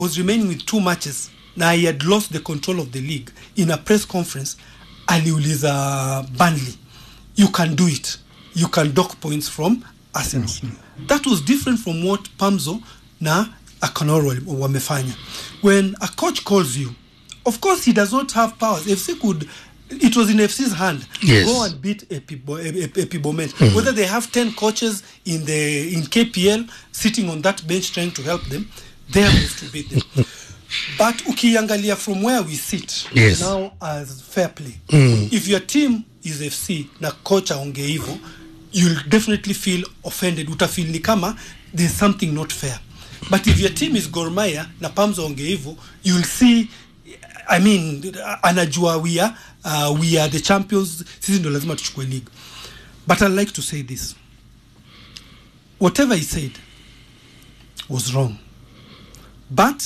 was remaining with two matches na he had lost the control of the league in a press conference aliuliza Burnley you can do it you can dock points from Arsenal that was different from what Pamzo na Akanoro wali- wamefanya when a coach calls you of course he does not have powers FC could it was in FC's hand Yes. go and beat Epibo- Ep- Epibomet whether they have 10 coaches in the in KPL sitting on that bench trying to help them they are supposed to beat them but ukiangalia from where we sit Yes. now as fair play if your team is fc na coach aonge hivo you'll definitely feel offended utafeel ni kama there's something not fair but if your team is gormaya na pams aonge hivo you'll see i mean anajua we are, uh, we are the champions sisi ndo lazima tuchukue league but i'd like to say this whatever he said was wrong but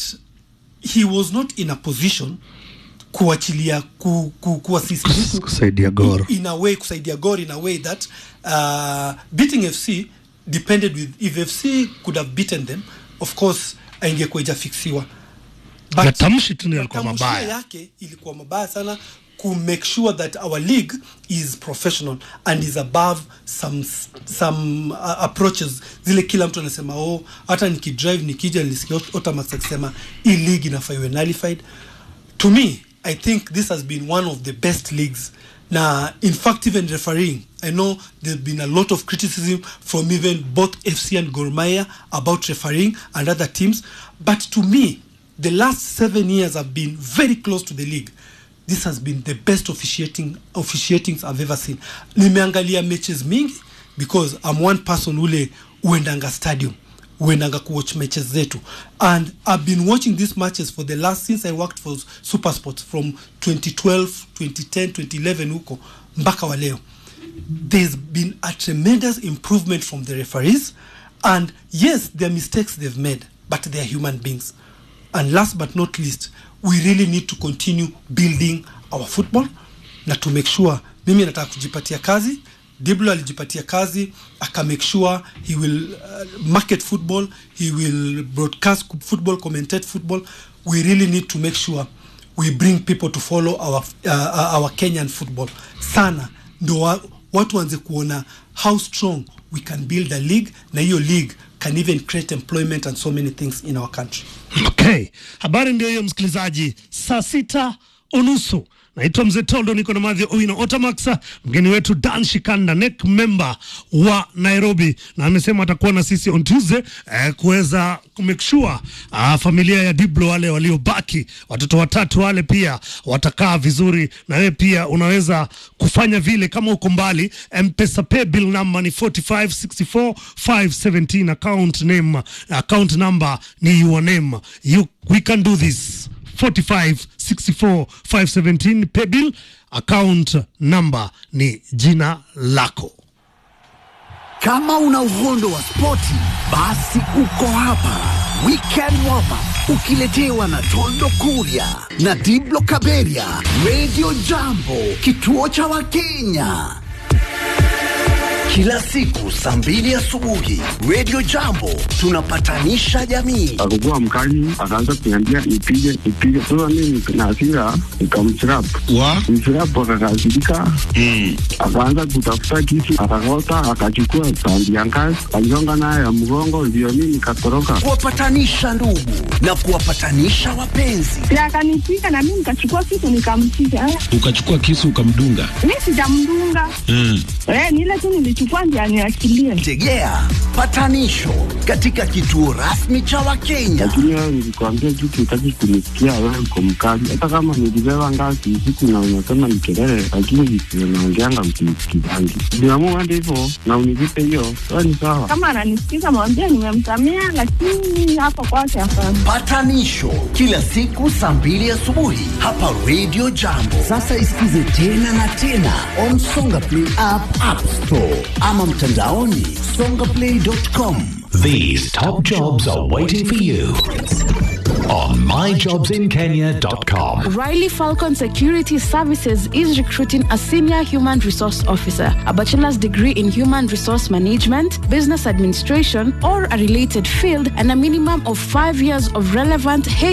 he was not in a position kuachilia ku, ku, kuassist mtu kusaidia Gor. in a way kusaidia Gor in a way that uh, beating FC depended with if FC could have beaten them of course aingekuwa ijafiksiwa But- Matamshi tu ndio yalikuwa matamshi mabaya. yake ilikuwa mabaya sana ku make sure that our league is professional and is above some some uh, approaches zile kila mtu anasema oh hata nikidrive nikija nilisikia Otamax akisema hii league inafaa iwe nullified to me i think this has been one of the best leagues na in fact even refereeing i know there's been a lot of criticism from even both fc and gormaya about refereeing and other teams but to me the last seven years have been very close to the league this has been the best officiating officiatings i've ever seen nimeangalia matches mingi because i'm one person ule uendanga stadium uendanga kuwatch matches zetu and i've been watching these matches for the last since i worked for supersports from 2012 2010 2011 huko mpaka wa leo there's been a tremendous improvement from the referees and yes there are mistakes they've made but they are human beings and last but not least we really need to continue building our football na to make sure mimi nataka kujipatia kazi diblo alijipatia kazi aka make sure he will uh, market football he will broadcast football commentate football we really need to make sure we bring people to follow our, uh, our kenyan football sana ndo wa, watu waanze kuona how strong we can build a league na hiyo league can even create employment and so many things in our country Okay, habari ndio hiyo msikilizaji, saa sita unusu. Naitwa Mzee Tondo, niko na Madhi Owino Otamax, mgeni wetu Dan Shikanda, NEC member wa Nairobi, na amesema atakuwa na sisi on Tuesday eh, kuweza kumake sure ah, familia ya Diblo wale waliobaki, watoto watatu wale pia watakaa vizuri, na wewe pia unaweza kufanya vile kama uko mbali. M-Pesa pay bill number ni 4564517 account name account number ni your name you we can do this 4564517 pay bill account number ni jina lako Kama una uhondo wa spoti, basi uko hapa. Weekend warm up ukiletewa na Tondo Kuria na Diblo Kaberia, Radio Jambo, kituo cha Wakenya. Kila siku saa mbili asubuhi, Radio Jambo tunapatanisha jamii. akakuwa mkali, akaanza kuniambia nipige nipige. Sasa mimi na hasira nikamchirap wa mchirap, akakasirika akaanza kutafuta kisu, akakota, akachukua tandi ya ngazi, aligonga nayo ya mgongo, ndio mimi nikatoroka. Kuwapatanisha ndugu na kuwapatanisha wapenzi. na akanipiga na mimi nikachukua kitu nikampiga. Eh, ukachukua kisu ukamdunga Mi sijamdunga mm. eh, ni ile tu nilichukua ndio aniachilie. Tegea patanisho katika kituo rasmi cha Wakenya. Lakini wewe nilikwambia kitu, utaki kunisikia, wewe uko mkali. Hata kama nilibeba ngazi usiku na unasema ni kelele, lakini visivyo naongeanga msinisikizangi. Niamua hadi hivyo na univipe hiyo, wewe ni sawa. Kama ananisikiza mwambie nimemsamea, lakini hapo kwake hapana. Patanisho kila siku saa mbili asubuhi hapa Radio Jambo. Sasa isikize tena na tena on Songa Play app, App Store ama mtandaoni songaplay.com. These top jobs are waiting for you on myjobsinkenya.com. Riley Falcon Security Services is recruiting a senior human resource officer, a bachelor's degree in human resource management, business administration, or a related field, and a minimum of five years of relevant